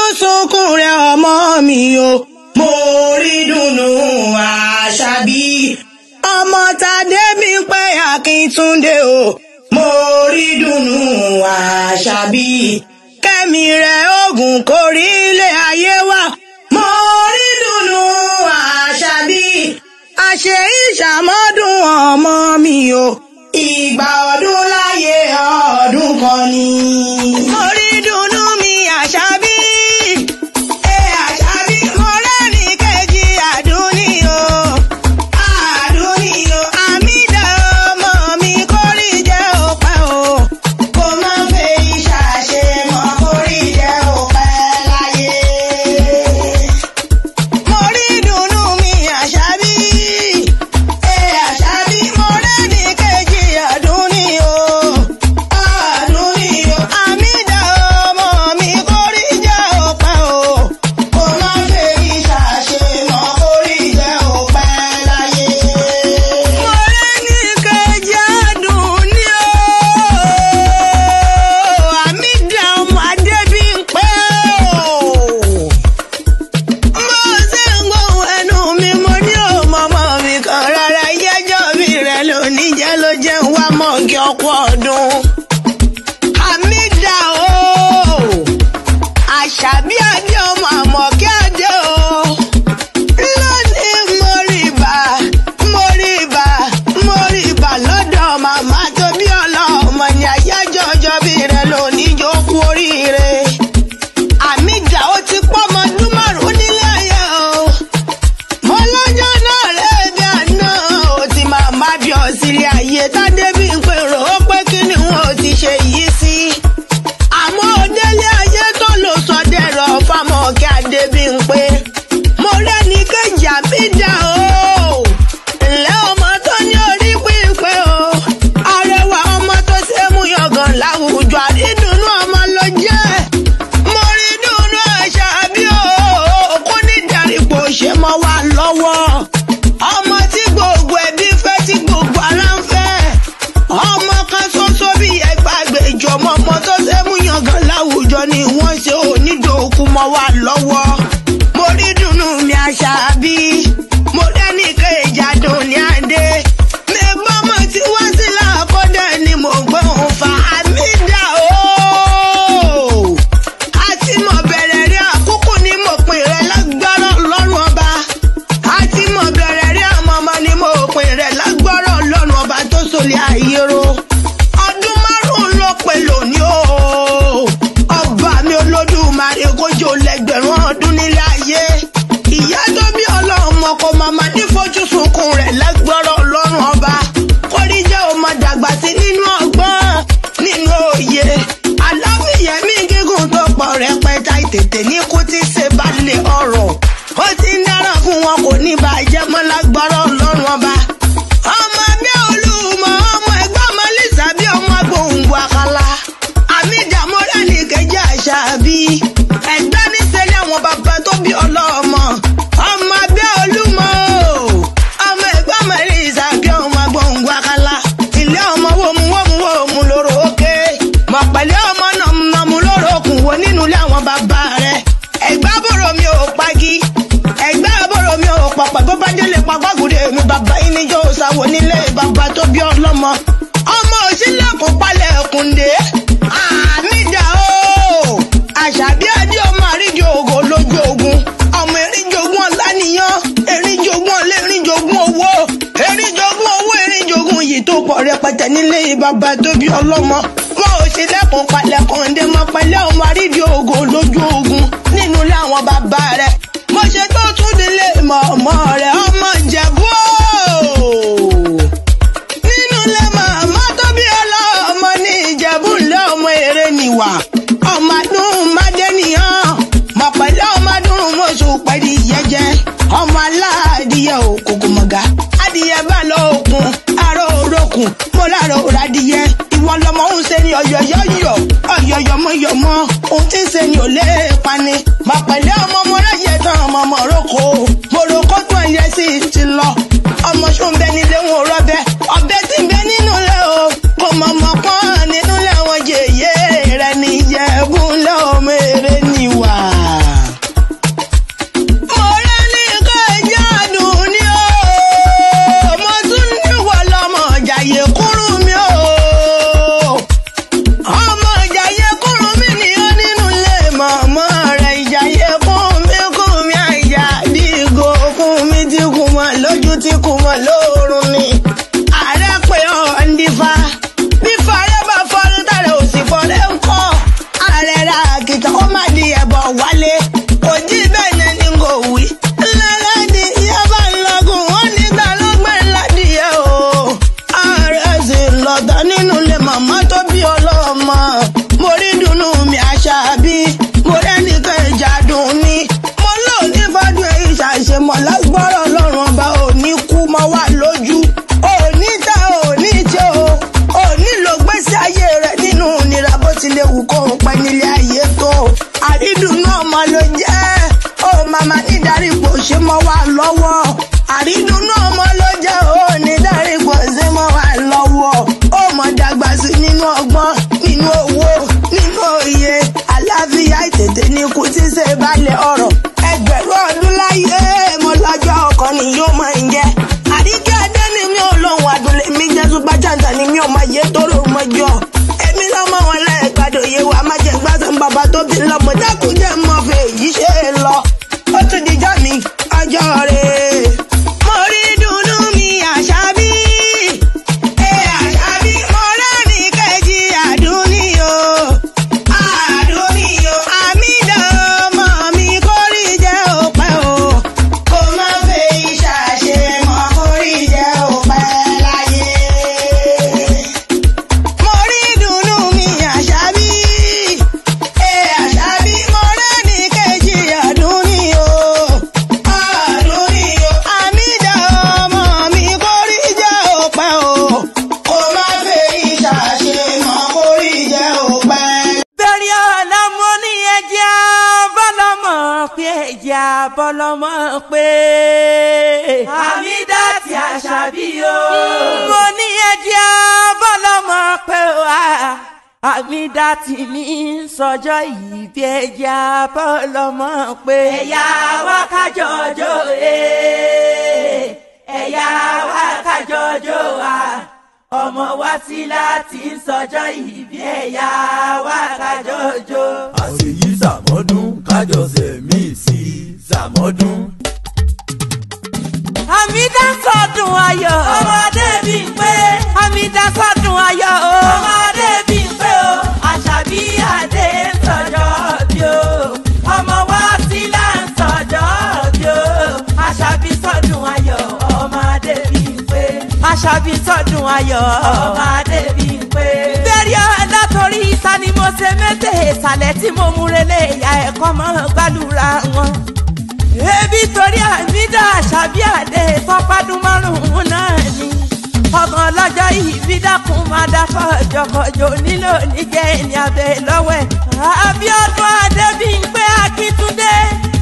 sunkún rẹ ọmọ mi o mo rí dùnnú àṣàbí ọmọ tàdé mi pé akíntúndé o mo rí dùnnú àṣàbí kẹ́mi rẹ̀ ogun kórí ilé ayé wa mo rí dùnnú àṣàbí àṣẹ ìṣàmọ́dún ọmọ mi o ìgbà ọdún láyé ọdún kan ni. mo rí dùnnú mi àṣàbí. ẹ àṣàbí mo rẹ́ni kejì àdúní o. àdúní o àmìdá ọmọ mi kórì jẹ́ òpẹ́ o. kò má fẹ́ ìṣàṣe mọ́ kórì jẹ́ òpẹ́ láyé. mo rí dùnnú mi àṣàbí. ẹ àṣàbí mo rẹ́ni kejì àdúní o. àdúní o àmìdá ọmọ mi kórì jẹ́ òpẹ́ o. kò má fẹ́ ìṣàṣe mọ́ kórì jẹ́ òpẹ́ láyé. mo rẹ́ni kejì àdúní o. àmìdá ọmọ adébímpé o mo ṣe ń gbóhùn ẹnu mi mo ní òmọmọ mi kan rárá yẹjọ mi rẹ lónìí jẹ ló jẹ ń wá mọ̀ọ́kì ọkọ ọdún. Hamida o àṣàbí adé ọmọ àmọ̀kí adé o lónìí mo rí ibà mo rí ibà mo rí ibà lọ́dọ̀ màmá tó bí ọlọ́mọ ní àyájọ́ ọjọ́ bí rẹ lónìí jó kú oríire. Hamida ó ti pọ́ ọmọ ọdún márùn-ún nílé ayé o. Mo lọ́jọ́ náà lẹ́ẹ̀bí àná ó ti máa má bí ọ sílé ayé tádé bí n pè rò ó pé kí ni wọn ò ti ṣe yìí sí. Àmọ́ òdélé ayé tó lò sọ dẹ̀rọ̀ fámọ́ kí adé bí n pé. Mo rẹ́ni kejì Hamida o. Ǹlẹ́ ọmọ tó ní orí pípé o. Arẹwà ọmọ tó ṣe é mú yangàn láwùjọ àdídùnú ọmọ ló jẹ́ mo rí dùnú àṣàbí o kó ní ìdarípò ṣe mọ́ wa lọ́wọ́ ọmọ tí gbogbo ẹbí fẹ́ tí gbogbo ara ń fẹ́ ọmọ kan ṣoṣo bí ẹgbàgbèjọ ọmọ ọmọ tó ṣe mú yangàn láwùjọ ni wọ́n ṣe onídòókú mọ́ wa lọ́wọ́ mo rí dùnú mi àṣàbí mo dẹ́ni kejì àdùn ní adé mi bọ́mọ tí wọ́n sí làkọ́dẹ̀ ni mo gbóhùn fa Hamida o àti mọ̀ bẹ̀rẹ̀ rí àkókò ní mo pin rẹ̀ lágbára ọlọ́run ọba àti mọ̀ bẹ̀rẹ̀ rí àmọ́ ọmọ ní mo pin rẹ̀ lágbára ọlọ́run ọba tó sọlẹ̀ àyèrò ọdún márùn-ún ló pé lónìí o ọba mi olódùmarè kójú lẹ́gbẹ̀rún ọdún nílé ayé ìyá tó bí ọlọ́mọ kò màmá ní fojú sunkún rẹ̀ lágbára ọlọ́run ọba kórí jẹ́ ọmọ dàgbà sí nínú ọgbọ́n nínú òye aláfíyẹmí gígùn tó pọ̀ rẹpẹtẹ tètè ní kú tí ṣe balẹ̀ ọ̀rọ̀ ó ti ń dára fún wọn kò ní bàjẹ́ mọ́ lágbára ọlọ́run ọba ọmọ bí olúmọ ọmọ ẹgbẹ́ ọmọ lisa bí ọmọ gbòǹgbò àkàlà Hamida mọ́rẹ́nì kejì àṣàbí ẹgbẹ́ níṣẹ́lẹ̀ àwọn bàbá tó bí ọlọ́mọ ọmọ bí olúmọ ọmọ ẹgbẹ́ ọmọ lisa bí ọmọ gbòǹgbò àkàlà ilé ọmọ wòmù wòmù wòmù lóró òkè mọ̀ pẹ̀lẹ́ ọmọ nàmúnàmú lóró òkun wo nínú ilé àwọn bàbá rẹ̀ ẹgbẹ́ àbúrò mi ò pagi ẹgbẹ́ àbúrò mi ò pọ̀pọ̀ tó bá délé pàgbàgùdé mi bàbá yín níjọ́ òsàwò nílé bàbá tó bí ọlọ́mọ ọmọ òsínlẹ̀kùn palẹ̀ ẹ̀kúndé Hamida o àṣàbí adé ọmọ àríjọ ògo lójú ogun ọmọ erinjogun ọ̀lànìyàn erinjogun ọ̀lẹ́ erinjogun owó erinjogun owó erinjogun yìí tó pọ̀ rẹpẹtẹ nílé bàbá tó bí ọlọ́mọ wọn ò ṣe lẹ́kùn palẹ̀ kọ́ńdé mọ́ pẹ̀lẹ́ ọmọ àríjọ ògo lójú ogun nínú ilé àwọn bàbá rẹ̀ mo ṣe tó tún délé mọ̀ọ́mọ́ rẹ̀ ọmọ ìjẹ̀bú o nínú ilé màmá tó bí ọlọ́mọ ní ìjẹ̀bú ńlẹ̀ ọmọ èrè nìwà ọmọ adùn mádẹ́nìyàn mọ̀ pẹ̀lú ọmọ adùn mọ̀ṣù pẹ̀lú ìyẹ́jẹ́ ọmọ aláàdìyẹ òkòkò mọ̀gá adìyẹ bá lọ òkun aró orókùn mo lára òrà adìyẹ ìwọ lọmọ ń ṣe ni ọ̀yọ̀yọ̀yọ̀ ọ̀yọ̀yọ̀mọ̀yọ̀mọ̀ ohun tí ń ṣe ni ò lè pani mọ̀ pẹ̀lú ọmọ mo ráyè tán ọmọ mọ̀ rókò mo rókò tó ẹ̀yẹ sí ti lọ ọmọ ṣó ń bẹ nílé wọn ò rọbẹ ọbẹ tí ń bẹ nínú ilé o kò mọ̀ mọ̀ pọ́n nínú ilé wọn jèyé rẹ níyẹ̀bù ńlẹ̀ ọmọ èrè níwà. ọmọ ló jẹ́ ó màmá nídarí kò ṣe mọ́ wa lọ́wọ́ àrídùnnú ọmọ ló jẹ́ ó nídarí kò ṣe mọ́ wa lọ́wọ́ ó mọ̀ dàgbà sí nínú ọgbọ́n nínú owó nínú òye àlàáfíà ìtètè ní kú tí ṣe balẹ̀ ọ̀rọ̀ ẹgbẹ̀rún ọdún láyé mo lọ́jọ́ ọkàn ni yóò máa ń jẹ́ àríkẹ́ adé ni mi ò lóhùn àdúlé mi jẹ́ súpà jàǹtà ni mi ò máa yé tóró mọ́jọ́ èmi lọ́mọ wọn lẹ́ẹ̀gbádùn yé wa má jẹ́ gbásán bàbá tó bí lọ́mọ dákúnjẹ́ mọ́ fẹ́ èyí ṣe é lọ ó tún dijọ́ mi ọjọ́ rẹ̀ mo rí dùnnú mi àṣàbí ẹ àṣàbí mo rẹ́ni kejì àdúníyò àdúníyò àmìdá ọmọ mi kórì jẹ́ òpẹ́ o kó má fẹ́ ìṣàṣe mọ́ kórì jẹ́ òpẹ́ láyé. Mo rí dùnnú mi àṣàbí. Ẹ àṣàbí mo rẹ́ni kejì ọdún ni o. Ọdún ni o. Àmìdá ọmọ mi kò rí jẹ́ òpẹ́ o. Kò má fẹ́ ìṣàṣe mọ́ kò rí jẹ́ òpẹ́. bẹ̀rẹ̀ ọ̀la mo ní ẹja bọ́lọ́mọ pé ẹja bọ́lọ́mọ pé. Hamida ti Àṣàbí o. mo ní ẹja bọ́lọ́mọ pé wá. Hamida ti ní sọjọ́ yìí bí ẹja bọ́lọ́mọ pé. ẹ̀yà wa kájọjọ́ ee ẹ̀yà wa kájọjọ́ wa ọmọ wa sí láti sọjọ́ ìbí ẹ̀yà wa kájọjọ́. àṣeyí sàmọ́dún kájọsẹ̀ míì sí sàmọ́dún. Hamida sọdún ayọ̀. ọmọdé bí n pé. Hamida sọdún ayọ̀ o. ọmọdé bí n pé o. Àṣàbí Adé ń sọjọ́ bí o. ọmọ wa sí là ń sọjọ́ bí o. Àṣàbí sọdún ayọ̀. ọmọdé bí n pé. Àṣàbí sọdún ayọ̀. ọmọdé bí n pé. bẹ́ẹ̀rẹ̀ ọ̀dà torí ìta ni mo ṣe mẹ́tẹ̀ ìsàlẹ̀ tí mo múrelé ìyá ẹ̀kọ́ mọ́ gbàlúra wọn ebi torí àmìdá àṣàbí àdé tọpádún márùnún náà ni ọmọ ọlọ́jọ́ ìbí dákun máa dákọ̀ jọkọjọ nílò níjẹ́ ẹni abẹ lọ́wọ́ ẹ̀. Abíọ́dún Adébímpé Akíntúndé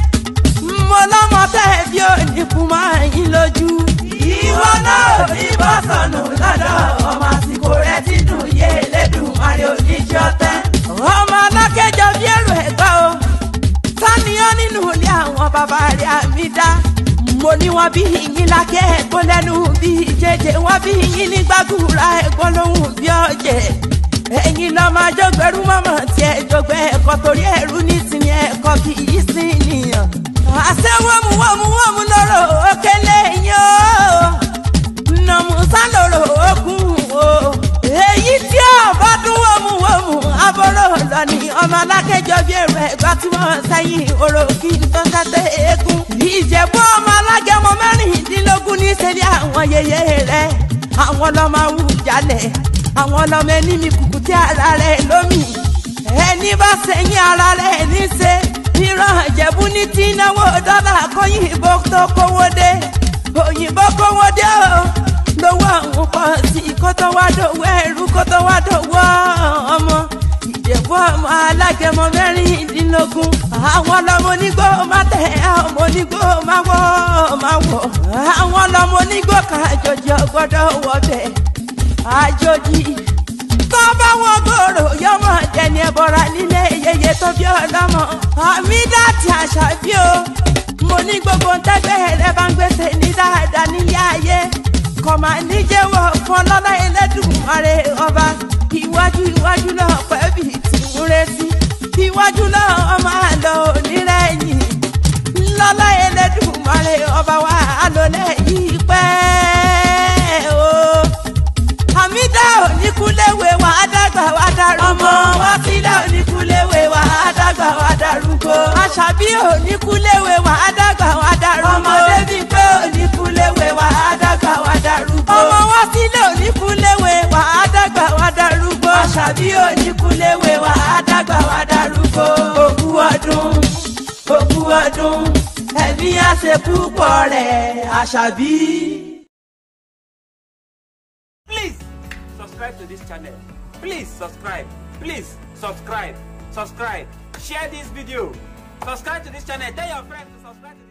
mo lọ́mọ tẹ́ bí oníkun máa yín lójú. ìwọ náà ò ní bọ́ sọnù lọ́dọ̀ ọmọ àsìkò rẹ ti dùn yé lẹ́dùn àrẹ oníṣẹ́ ọ̀tẹ́. ọmọ alákẹ́jọ bí èrò ẹ̀gbá o sáníyàn nínú ilé àwọn bàbá rẹ̀ àmì dá. mo ní wọn bí yín lákẹ́ ẹ̀gbọ́n lẹ́nu bí jẹjẹ wọn bí yín ní gbàgùrà ẹ̀gbọ́n lóhùn bí ọ̀jẹ̀. ẹ̀yin lọ máa jọgbẹ́rú mọ́mọ́ tí ẹ jọgbẹ́ ẹ̀kọ́ torí ẹ̀rú ní tìyẹn ẹ̀kọ́ kì í sí nìyàn. àṣẹ wọ́mú wọ́mú wọ́mú lọ́rọ̀ òkèlè yín o. nàmúsá lọ́rọ̀ òkun o. èyí tí ọ̀bá dún wọ́mú wọ́mú abọ́rọ̀ lọ ní ọmọ alákẹ́jọ bí èrò ẹ̀gbá tí wọ́n sẹ́yìn oró kí n tó tẹ́tẹ́ eégún. ìjẹ̀bú ọmọ alágẹmọ mẹ́rìndínlógún ní sẹ́lẹ̀ àwọn yẹyẹ rẹ̀ àwọn lọ́mọ awùjalẹ̀ àwọn lọ́mọ ẹni mi kùkù tí ara rẹ̀ lómi ẹni bá sẹ́yìn ara rẹ̀ níṣe ìran ìjẹ̀bú ní tí náwó dọ́là kọ́yìnbó tó kówó dé òyìnbó kówó dé o lówó àwọn pọ̀ sí kó tó wá dòwó ẹrú kó tó wá dòwó ọmọ ìjẹ̀bú ọmọ alágẹmọ mẹ́rìndínlógún àwọn lọmọ onígbó má tẹ̀ ọmọ onígbó má wọ́ má wọ̀ àwọn lọmọ onígbó kan àjòjì ọgbọ́dọ̀ wọbẹ̀ àjòjì tó bá wọn gbòòrò yọmọ jẹni ẹbọra nílé yeye tó bí ọlọmọ Hamida ti Àṣàbí o mo ní gbogbo ntẹ́gbẹ́ rẹ bá ń gbèsè ní dáadáa nílé ayé kọ̀mà níjẹ́wọ̀ fún ọlọ́lá Ẹlẹ́dùmarè ọba iwájú iwájú náà pẹ́bì tí ń retí iwájú náà ọmọ àlọ́ onírẹ̀yìn lọ́lá Ẹlẹ́dùmarè ọba wa àlọ́lẹ̀ yìí pẹ́ o. Hamida oníkúléwé wa dàgbà wa darúgbó. ọmọ wa sílẹ̀ oníkúléwé wa dàgbà wa darúgbó. Àṣàbí oníkúléwé wa dàgbà wa darúgbó. ọmọdé bíi pé oníkúléwé wa dàgbà wa darúgbó. ọmọ wa sílẹ̀ oníkúléwé wa dàgbà wa darúgbó. Àṣàbí oníkúléwé wa dàgbà wa darúgbó. òkú ọdún òkú ọdún ẹ̀mí àṣepúpọ̀ rẹ̀ Àṣàbí. Please subscribe to this channel. Please subscribe. Please subscribe. Subscribe. Share this video. Subscribe to this channel. Tell your friends to subscribe to